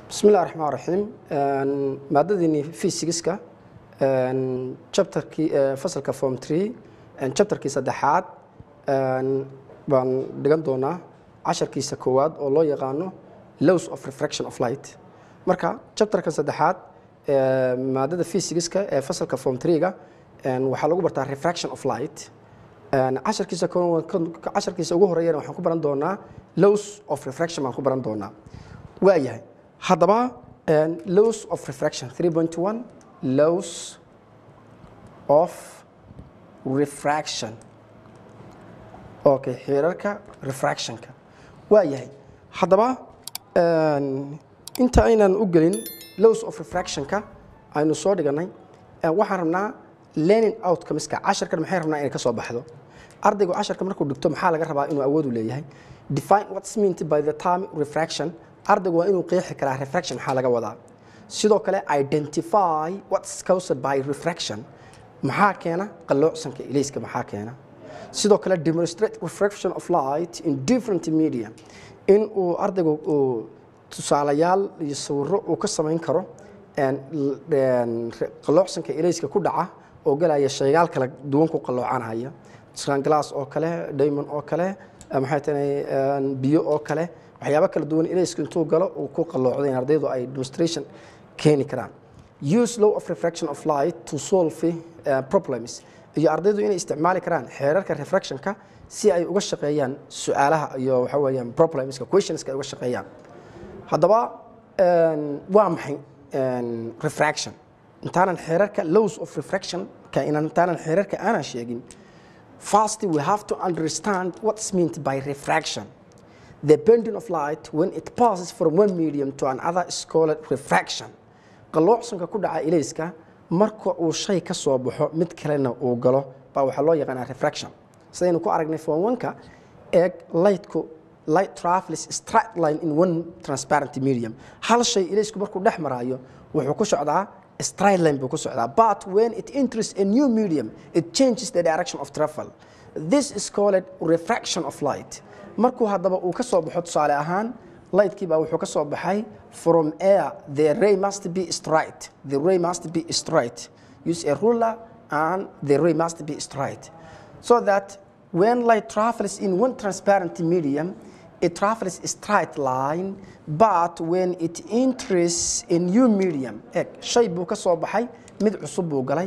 bismi illahi raxmaan raxiim maadadiini fysigiska chapterkii fasalka form tree chapterkii saddexaad baan dhigan doonaa casharkiisa koowaad oo loo yaqaano lows of refraction of light marka chapterka saddexaad maadada fysigiska ee fasalka form tree-ga waxaa lagu bartaa refraction of light casharkiisa casharkiisa ugu horeeyana waxaan ku baran doonaa lows of refraction baan ku baran doonaa waayahay haddaba lows of refraction 3.1 lows of refraction okay xeerarka refractionka waa yahay haddaba inta aynan u gelin lows of refractionka aynu soo dhiganay waxaan rabnaa learning outcomeska casharkan maxay rabnaa inay ka soo baxdo ardaygu casharka markuu dhigto maxaa laga rabaa inuu awood u leeyahay define what's meant by the term refraction ardaygu waa inuu qeexi karaa refraction maxaa laga wadaa sidoo kale identify what's caused by refraction maxaa keena qalloocsanka ilayska maxaa keena sidoo kale demonstrate refraction of light in different media in uu ardaygu uu tusaalayaal iyo sawiro uu ka samayn karo qalloocsanka ilayska ku dhaca oo galaya shaygaal kala duwan ku qalloocanaya glass oo kale diamond oo kale maxay tahay biyo oo kale waxyaabo kala duwan ilaysku intuu galo uu ku qalloocdo in ardaydu ay demonstration keeni karaan use law of refraction of light to solve uh, problems iyo ardaydu inay isticmaali karaan xeerarka refractionka si ay uga shaqeeyaan su-aalaha iyo waxa weeyaan problemska questionska ay uga shaqeeyaan haddaba waa maxay refraction intaanan xeerarka laws of refraction ka intaanan xeerarka aanan sheegin first we have to understand what's meant by refraction the bending of light when it passes from one medium to another is called refraction qalloocsanka ku dhaca ilayska marka uu shay ka soo baxo mid kalena uu galo baa waxaa loo yaqaanaa refraction sidaynu ku aragnay form one-ka eeg lightku light travels straight line in one transparent medium hal shay ilaysku markuu dhex maraayo wuxuu ku socdaa straight line buu ku socdaa but when it enters a new medium it changes the direction of travel this is called refraction of light markuu haddaba uu ka soo baxo tusaale ahaan lightkii baa wuxuu ka soo baxay from air the ray must be straight the ray must be straight use a ruler and the ray must be straight so that when light travels in one transparent medium it travels straight line but when it enters a new medium eg shay buu ka soo baxay mid cusub buu galay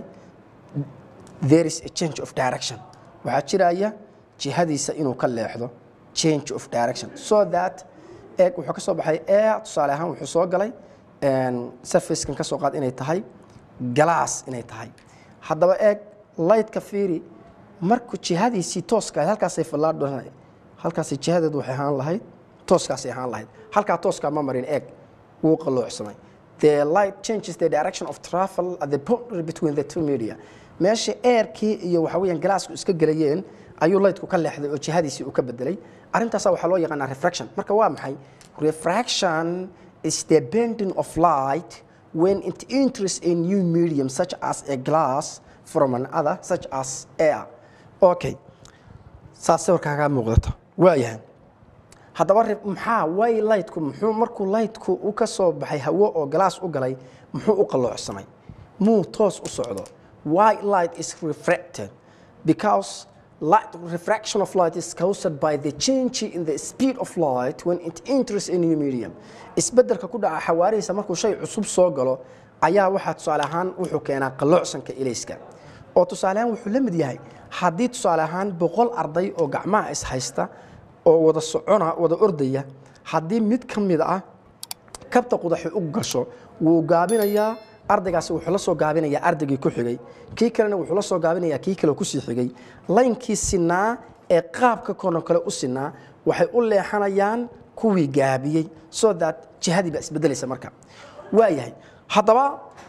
there is a change of direction waxaa jiraya jihadiisa inuu ka leexdo change of direction so that eeg wuxuu ka soo baxay air tusaale ahaan wuxuu soo galay surfacekan ka soo qaad inay tahay glass inay tahay haddaba eeg lightka fiiri markuu jihadiisii tooska ahayd halkaasay fallaadho halkaasay jihadeedu waxay ahaan lahayd tooskaasay ahaan lahayd halkaa tooskaa ma marin eeg wuu qalloocsamay the light changes the direction of travel at the boundary between the two media meesha airkii iyo waxa weeyaan glassku iska gelayeen ayuu lightku ka leexday oo jihadiisii uu ka bedelay arrintaasa waxaa loo yaqaanaa refraction marka waa maxay refraction is the bending of light when it enters a new medium such as a glass from another such as air okay saas sawirkaagaa muuqdata waayahay haddaba maxaa way lightku muxuu markuu lightku u ka soo baxay hawo oo glass u galay muxuu u qalloocsamay muu toos u socdo why light is refracted because light refraction of light is caused by the change in the speed of light when it enters a new medium isbeddelka ku dhaca xawaarihiisa markuu shay cusub soo galo ayaa waxaa tusaale ahaan wuxuu keenaa qalloocsanka ilayska oo tusaale ahaan wuxuu la mid yahay haddii tusaale ahaan boqol arday oo gacmaha is haysta oo wada socona wada ordaya haddii mid ka mid ah kabta qudaxi u gasho wuu gaabinayaa ardaygaasi wuxuu la soo gaabinayaa ardaygii ku xigay kii kalena wuxuu la soo gaabinayaa kii kale kusii xigay laynkii sinaa ee qaabka kono kale u sinaa waxay u leexanayaan kuwii gaabiyey so that jihadii baa isbedelaysa marka waayahay haddaba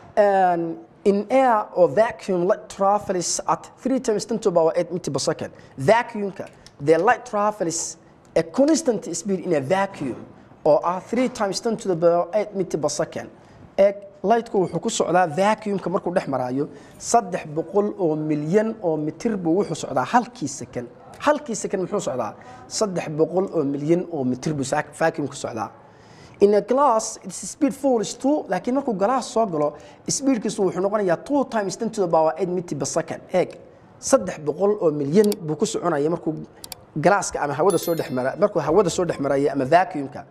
in air or vacuum light travels at 3 times 10 to the power 8 meter per second vacuumka the light travels a constant speed in a vacuum oo ah 3 times 10 to the power 8 meter per second eeg lightku wuxuu ku socdaa vacuumka markuu dhex maraayo saddex boqol oo milyan oo mitir buu wuxuu socdaa halkii second halkii second muxuu socdaa saddex boqol oo milyan oo mitir buu vacuumku socdaa in a glass its speed falls to laakiin markuu glass soo galo speedkiisu wuxuu noqonayaa two times ten to the power eight meter per second eeg saddex boqol oo milyan buu ku soconaya markuu galaaska ama hawada soo dhex mara markuu hawada soo dhex maraya ama vacuumka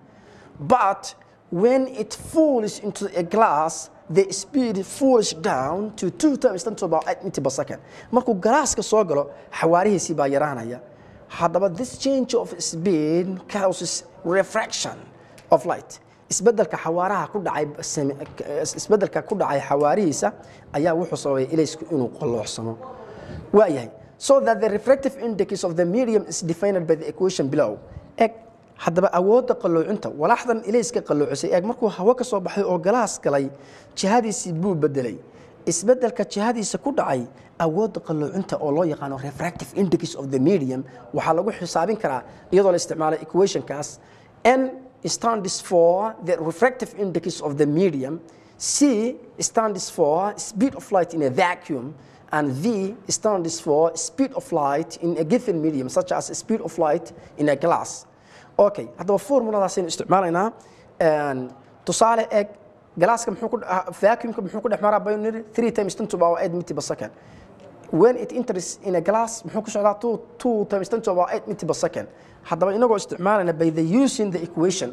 but when it falls into a glass the speed falls down to two times ten to the power eight meter per second markuu galaaska soo galo xawaarihiisii baa yaraanaya haddaba this change of speed causes refraction of light isbedelka xawaaraha ku dhacay same- isbedelka ku dhacay xawaarihiisa ayaa wuxuu sababay ilaysku inuu qalloocsamo waayahay so that the refractive index of the medium is defined by the equation below eg haddaba awoodda qalloocinta walaxdan ilayska qalloocisay eeg markuu hawo ka soo baxay oo galaas galay jihadiisii buu bedelay isbedelka jihadiisa ku dhacay awoodda qalloocinta oo loo yaqaano refractive index of the medium waxaa lagu xisaabin karaa iyadoo la isticmaalo equationkaas n stands for the refractive index of the medium c stands for speed of light in a vacuum and v stands for speed of light in a given medium such as speed of light in a glass okay haddaba formuladaasaynu isticmaalaynaa Een, tusaale eg galaaska muxuu ku ah, vacuumka muxuu ku dhex maraa baynu niri 3 times 10 to the power 8 meter per second when it enters in a glass muxuu ku socdaa 2 2 times 10 to the power 8 meter per second haddaba inagoo isticmaalayna by the using the equation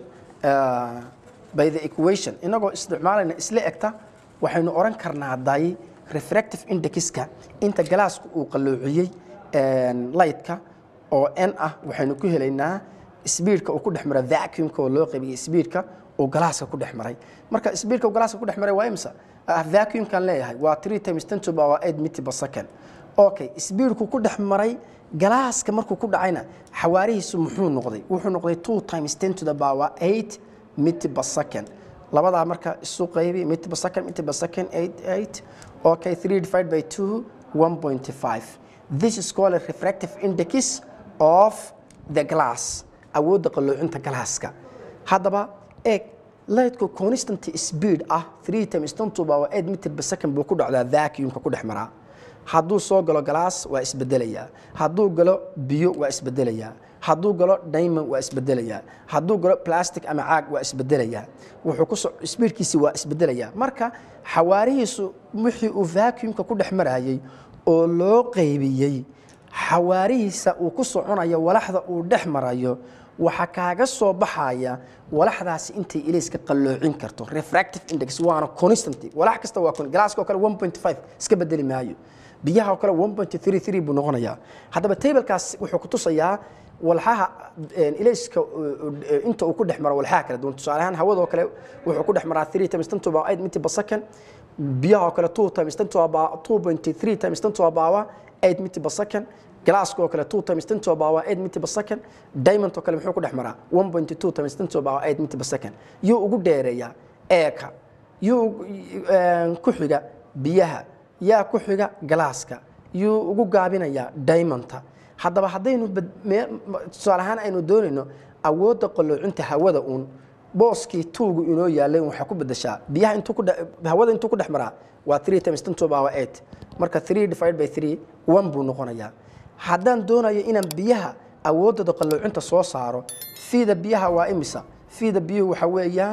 uh, by the equation inagoo isticmaalayna isla egta waxaynu oran karnaa day refractive indexka inta galaaska uu qalloociyey een, lightka oo n ah waxaynu ku helaynaa speedka uu ku dhex mara vacuumka oo loo qaybiyey speedka uu galaaska ku dhex maray marka speedka uu galaaska ku dhex maray waa imisa ah, vacuumkan leeyahay waa 3 times 10 to the power 8 meter per second okay speedku ku dhex maray galaaska markuu ku dhacayna xawaarihiisu muxuu noqday wuxuu noqday 2 times 10 to the power 8 meter per second labadaa marka isu qaybi meter per second meter per second 8 8 okay 3 divided by 2 1.5 this is called a refractive index of the glass awoodda qalloocinta galaaska haddaba eeg lightku constant speed ah 3 times 10 to the power 8 meter per second buu ku dhacdaa vacuumka ku dhex maraa hadduu soo galo galaas waa isbedelayaa hadduu galo biyo waa isbedelayaa hadduu galo diamond waa isbedelayaa hadduu galo plastic ama caag waa isbedelayaa wuxuu ku so- speedkiisi waa isbedelayaa marka xawaarihiisu wixii uu vacuumka ku dhex marayay oo loo qaybiyey xawaarihiisa uu ku soconayo walaxda uu dhex marayo waxaa kaaga soo baxaya walaxdaasi intay ilayska qalloocin karto refractive index waana constant walax kasta waa con- galaaska oo kale 1.5 iska bedeli maayo biyaha oo kale 1.33 buu noqonayaa haddaba tablekaas wuxuu ku tusayaa walxaha een, ilayska uh, uh, inta uu ku dhex maro walxaha kala duwan tusaale ahaan hawada oo kale wuxuu ku dhex maraa 3 times 10 to the power 8 meter per second biyaha oo kale 2 times 10 to the power 2.3 times 10 to the power 8 meter per second galaaska oo kale 2 times 10 to the power 8 meter per second diamond oo kale muxuu ku dhex maraa 1.2 times 10 to the power 8 meter per second yuu ugu dheereeyaa eeka yuu een, ku xiga biyaha yaa ku xiga galaaska yuu ugu gaabinayaa diamondta haddaba haddaynu bad- mee- ma- tusaale ahaan aynu doonayno awoodda qalloocinta hawada uun booskii tuugu inoo yaalay waxaa ku bedeshaa biyaha intuu ku dhe- hawada intuu ku dhex maraa waa 3 times 10 to the power 8 marka 3 divided by 3 1 buu noqonayaa haddaan doonayo inaan biyaha awooddooda qalloocinta soo saaro fiida biyaha waa imisa fiida biyuhu waxa weeyaan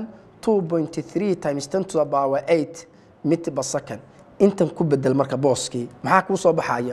2.3 times 10 to the power 8 meter per second intan ku bedel marka booskii maxaa kuu soo baxaya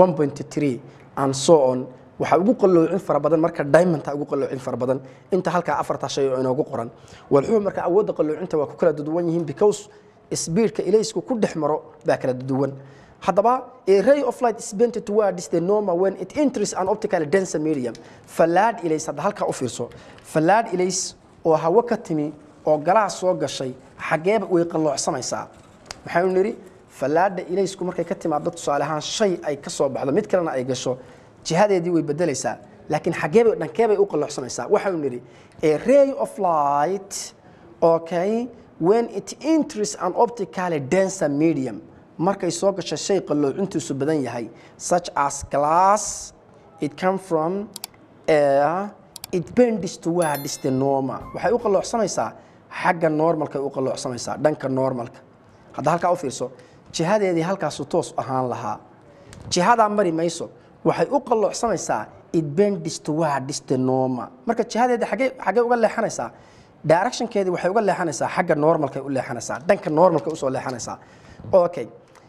1.3 and so on waxaa ugu qalloocin fara badan marka diamondta ugu qalloocin fara badan inta halkaa afarta shay oo inoogu qoran walxuhu marka awoodda qalloocinta waa ku kala duwan yihiin because speedka ilaysku ku dhex maro baa kala duwan haddaba a ray of light is bent towards the normal when it enters an optical denser medium fallaadh ilays hadda halkaa u fiirso fallaadh ilays oo hawo ka timi oo galaas soo gashay xageeba way qalloocsanaysaa maxaynu nidhi fallaadha ilaysku markay ka timaado tusaale ahaan shay ay ka soo baxdo mid kalena ay gasho jihadeedii way bedelaysaa laakiin xageebay dhankeebay u qalloocsanaysaa waxaynu nidhi a ray of light okay when it enters an optically denser medium markay soo gasho shay qalloocintiisu badan yahay such as glass it come from air it bends towards the normal waxay u qalloocsanaysaa xagga normalkay u qalloocsanaysaa dhanka normalka hadda halkaa u fiirso jihadeedii halkaasu toos ahaan lahaa jihadaa mari mayso waxay u qalloocsanaysaa it bends towards the normal marka jihadeedii xagee xagee uga leexanaysaa directionkeedii waxay uga leexanaysaa xagga normalkay u leexanaysaa dhanka normalkay usoo leexanaysaa okay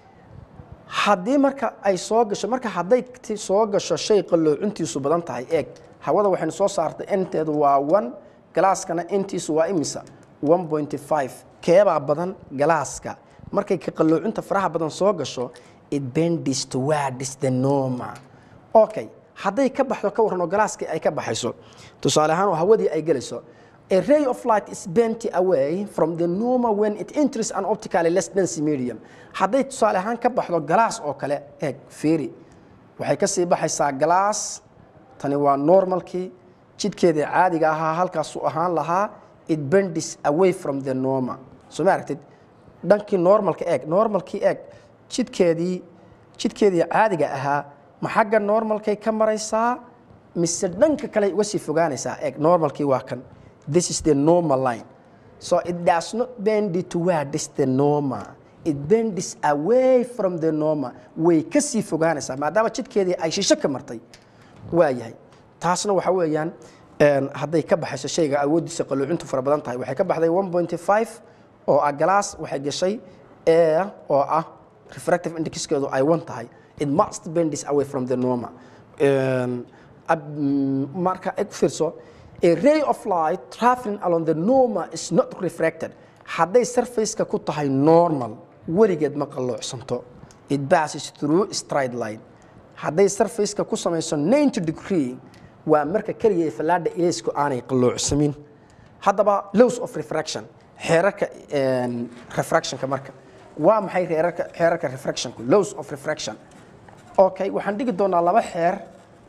haddii marka ay soo gasho marka hadday ti- soo gasho shay qalloocuntiisu badan tahay eeg hawada waxaynu soo saartay inteedu waa one galaaskana intiisu waa imisa one point five keebaa badan galaaska markay ka qalloocinta faraha badan soo gasho it bendis towards the normal okay hadday ka baxdo ka warran oo galaaskii ay ka baxayso tusaale ahaan oo hawadii ay gelayso A ray of light is bent away from the normal when it enters an optically less dense medium. Hadday tusaale ahaan ka baxdo galaas oo kale, eeg, fiiri. Waxay ka sii baxaysaa galaas, tani waa normalkii, jidkeedii caadiga ahaa halkaasuu ahaan lahaa, it bends away from the normal. Soo ma aragtid? Dhankii normalka eeg, normalkii eeg, jidkeedii, jidkeedii caadiga ahaa, ma xagga normalkay ka maraysaa, mise dhanka kale uga sii fogaanaysaa, eeg, normalkii waa kan. This is the normal line. So it does not bend towards the normal. It bends away from the normal. Way ka sii fogaanaysaa maadaama jidkeedii ay shisho ka martay. Waa yahay. Taasna waxa weeyaan een, hadday ka baxayso shayga awooddiisa qalluucintu fara badan tahay waxay ka baxday 1.5 oo ah galaas waxay gashay air oo ah refractive indexkeedu ay 1 tahay. It must bend away from the normal. Een, ab- mm, marka eg fiirso a ray of light traveling along the normal is not refracted hadday surface-ka ku tahay normal weligeed ma qalloocsanto it passes through straight line hadday surface-ka ku samayso 90 degree waa marka keliya ee fallaadha ilaysku aanay qalloocsamin haddaba laws of refraction xeerarka een, refractionka marka waa maxay xeerarka xeerarka refractionku laws of refraction okay waxaan dhigi doonaa laba xeer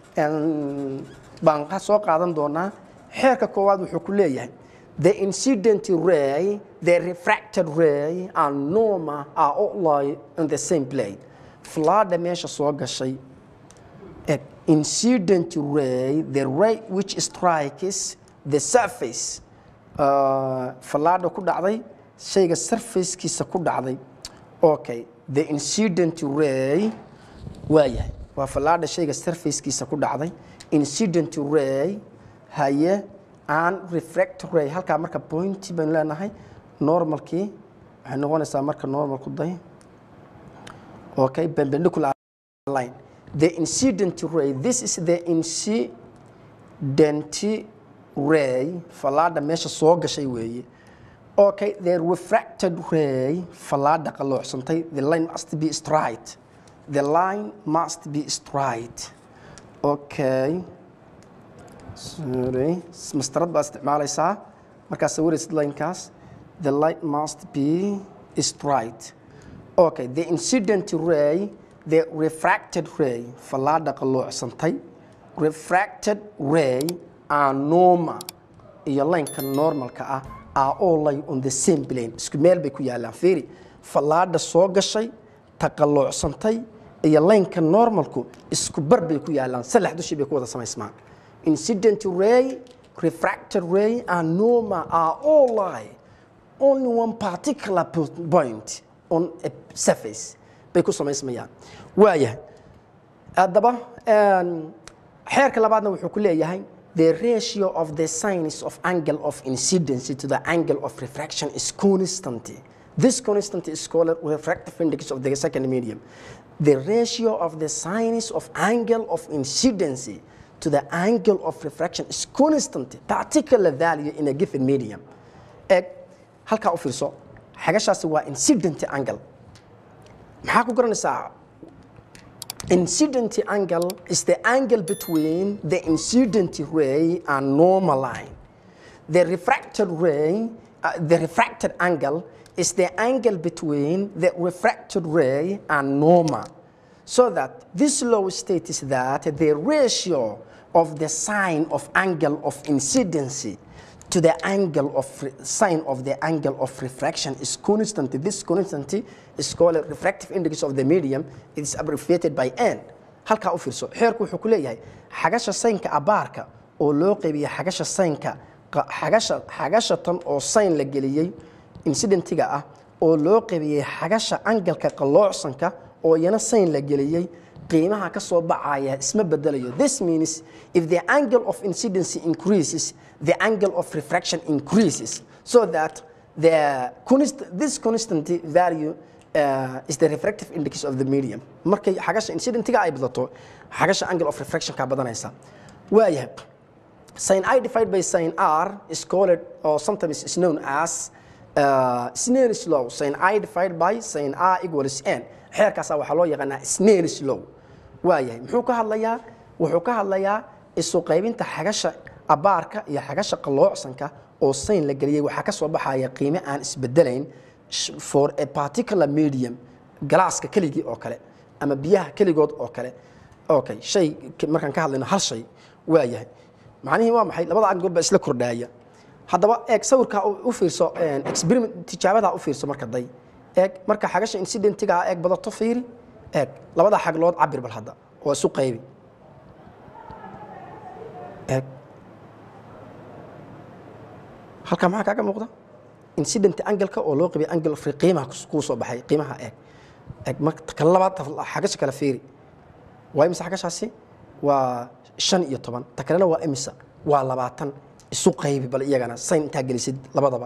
een, baan ka soo qaadan doonaa xeerka koowaad wuxuu ku leeyahay the incident ray the refracted ray and normal are all lie in the same plane flaadha meesha soo gashay Eg, incident ray the ray which strikes the surface uh, fallaadha ku dhacday shayga surfacekiisa ku dhacday okay the incident ray waa yahay waa fallaadha shayga surfacekiisa ku dhacday incident ray haye aan refract ray halkaa marka point baynu leenahay normalkii waxay noqonaysaa marka normal ku day okay perpendicular line the incident ray this is the incident ray fallaadha meesha soo gashay weeye okay the refracted ray fallaadha qaloocsantay the line must be straight the line must be straight okay sorry mastarad baa isticmaalaysaa markaad sawiraysid linekaas the light must be straight okay the incident ray the refracted ray fallaadha qaloocsantay refracted ray are normal iyo lineka normalka ah are all lie on the same plane isku meel bay ku yaalaan fiiri fallaadha soo gashay ta qaloocsantay iyo lineka normalku isku bar bay ku yaalaan saddex dushii bay ku wada samaysmaan incident ray refracted ray and normal are all lie only one particular po- point on a surface bay ku samaysmayaan waayahay haddaba een, xeerka labaadna wuxuu ku leeyahay the ratio of the sines of angle of incidency to the angle of refraction is constant this constant is called refractive index of the second medium the ratio of the sines of angle of incidency to the angle of refraction is constant particular value in a given medium eg halkaa u fiirso xagashaasi waa incident angle maxaa ku garanaysaa incident angle is the angle between the incident ray and normal line. The refracted ray, uh, the refracted angle is the angle between the refracted ray and normal. So that this law states that the ratio of the sine of angle of incidency to the angle of re- sine of the angle of refraction is constant. This constant is called a refractive index of the medium. It is abbreviated by n. halkaa u fiirso xeerku wuxuu ku leeyahay xagasha saynka abaarka oo loo qeybiya xagasha saynka qa- xagasha xagasha tan oo sayn la geliyey incidentiga ah oo loo qeybiyey xagasha angalka qalloocsanka oo iyana sayn la geliyey qiimaha ka soo baxaya isma bedelayo this means if the angle of incidency increases the angle of refraction increases so that the const this constant value uh, is the refractive index of the medium markay xagasha incidentiga ay badato xagasha angle of refraction ka badanaysa waayahay sin i divided by sin r is called or sometimes is known as uh, Snell's law sin i divided by sin r equals n xeerkaasa waxaa loo yaqaanaa Snell's law waayahay muxuu ka hadlayaa wuxuu ka hadlayaa isu qaybinta xagasha abaarka iyo xagasha qaloocsanka oo sin la geliyay waxaa ka soo baxaya qiime aan isbedelayn for a particular medium galaaska keligii oo kale ama biyaha keligood oo kale okay shay markaan ka hadlayno hal shay waayahay macnihii waa maxay labada angool baa isla kordhaaya haddaba eeg sawirkaa u fiirso experiment tijaabadaa u fiirso marka day eeg marka xagasha incidentigaa eeg badato fiiri eeg labada xaglood cabir bal hadda oo isu qaybi eeg halkaa maxaa kaaga muuqda incident angalka oo loo qabay angle of qiimaha kuu soo baxay qiimaha eeg eeg marka kala labaad xagasha kala fiiri waa imisa xagashaasi waa shan iyo toban ta kalena waa imisa waa labaatan isu qaybi bal iyagana sayn intaa gelisid labadaba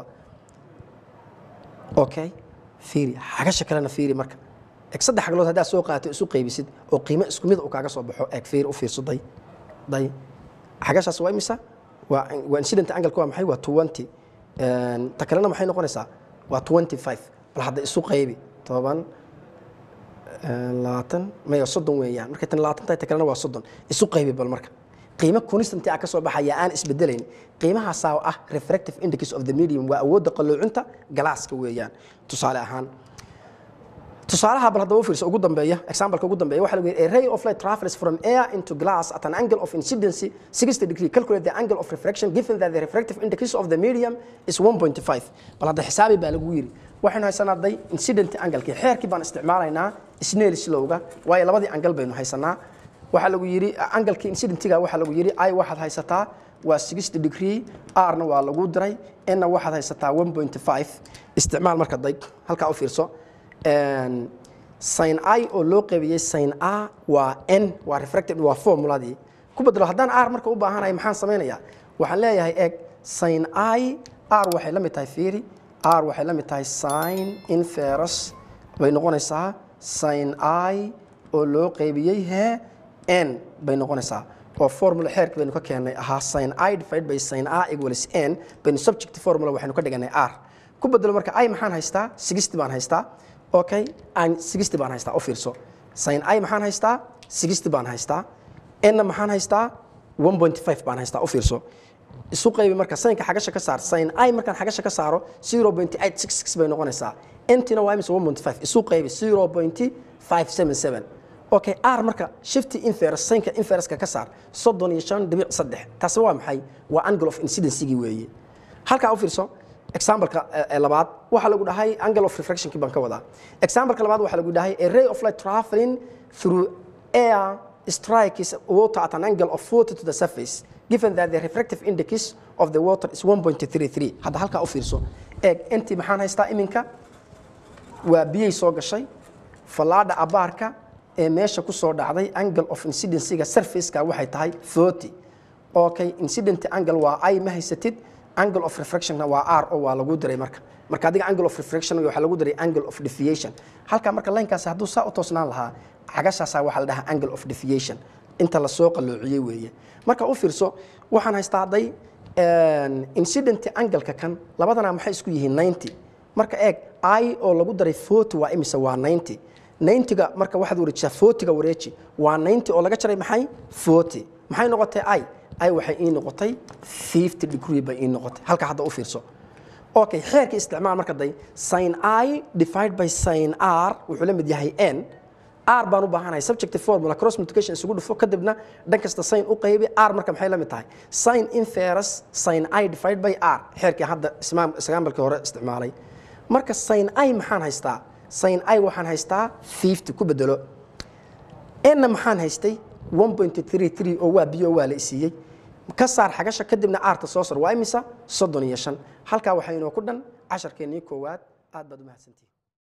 okay fiiri xagasha kalena fiiri marka eeg saddex xaglood haddaad soo qaatay isu qaybisid oo qiimo isku mid uu kaaga soo baxo eeg fiiri u fiirso day day xagashaas waa imisa waa waa incident angle waa maxay waa twenty ta kalena maxay noqonaysaa waa twenty five bal hadda isu qaybi toban labaatan maya soddon weeyaan markay tan labaatan tahay ta kalena waa soddon isu qaybi bal marka qiimo constant ah ka soo baxaya aan isbedelayn qiimahaasaa ah refractive index of the medium waa awoodda qaloocinta galaaska weeyaan tusaale ahaan tusaalaha bal haddaba u fiirso ugu dambeeya exampleka ugu dambeeya waxaa lagu yidhi a ray of light travels from air into glass at an angle of incidency 60 degree calculate the angle of refraction given that the refractive index of the medium is 1.5 bal hadda xisaabi baa lagu yidhi waxaynu haysanaa day incident angle-kii xeerkii baan isticmaalaynaa snell slowga waayo labadii angle baynu haysanaa waxaa lagu yidhi angalkii incidentiga waxaa lagu yidhi i waxaad haysataa waa 60 degree r-na waa lagu diray n-na waxaad haysataa 1.5 isticmaal marka day halkaa u fiirso sin i oo loo qaybiyey sin a waa n waa refracted waa formuladii ku bedelo haddaan r marka u baahanahay maxaan samaynayaa waxaan leeyahay eg sin i r waxay la mid tahay fiiri r waxay la mid tahay sin inferus bay noqonaysaa sin i oo loo qaybiyey he n bay noqonaysaa oo formula xeerka baynu ka keennay ahaa sin i divided by sin a equals n baynu subject formula waxaynu ka dhiganay r ku bedelo marka i maxaan haystaa 60 baan haystaa okay aan 60 baan haystaa u fiirso sin i maxaan haystaa 60 baan haystaa n maxaan haystaa 1.5 baan haystaa u fiirso isu qaybi marka sinka xagasha ka saar sin i markaan xagasha ka saaro 0.866 bay noqonaysaa ntina waa imise 1.5 isu qaybi 0.577 okay r marka shifty inferus sinka inferuska ka saar 35.3 taasi waa maxay waa angle of incidency weeye halkaa u fiirso exampleka labaad waxaa lagu dhahay angle of refractionkii baan ka wadaa exampleka labaad waxaa lagu dhahay a ray of light traveling through air strikes water at an angle of 40 to the surface given that the refractive index of the water is 1.33 hadda halkaa u fiirso eeg intii maxaan haystaa iminka waa biyay soo gashay fallaadha abaarka ee meesha ku soo dhacday angle of incidencyga surfaceka waxay tahay 40 okay incident angle waa i ma haysatid angle of refractionna waa r oo waa lagu diray marka marka adiga angle of refraction waxaa lagu diray angle of deviation halka marka linekaasi hadduu saa u toosnaan lahaa xagashaasaa waxaa la dhahaa angle of deviation inta lasoo qalloociyey weeye marka u fiirso waxaan haystaa hadday incident angle-ka kan labadana maxay isku yihiin 90 marka eeg i oo lagu daray 40 waa imise waa 90 90ga marka waxaad wareejisaa 40ga wareeji waa 90 oo laga jaray maxay 40 maxay noqotay i ay waxay ii noqotay 50 degree bay ii noqotay halka hadda u fiirso okay xeerka isticmaal marka day sin i divided by sin r wuxuu la mid yahay n r baan u baahanahay subjective formula cross multiplication isugu dhufo kadibna dhan kasta sin u qaybi r marka maxay la mid tahay sin inferus sin i divided by r xeerkii hadda ismaambalkii hore isticmaalay marka sin i maxaan haystaa sin i waxaan haystaa 50 ku bedelo n maxaan haystay 1.33 oo waa biyo waa la isiiyey ka saar xagasha kadibna aarta soo sar waa imisa soddon iyo shan halkaa waxaa inoo ku dhan casharkeennii koowaad aad baad u mahadsantihin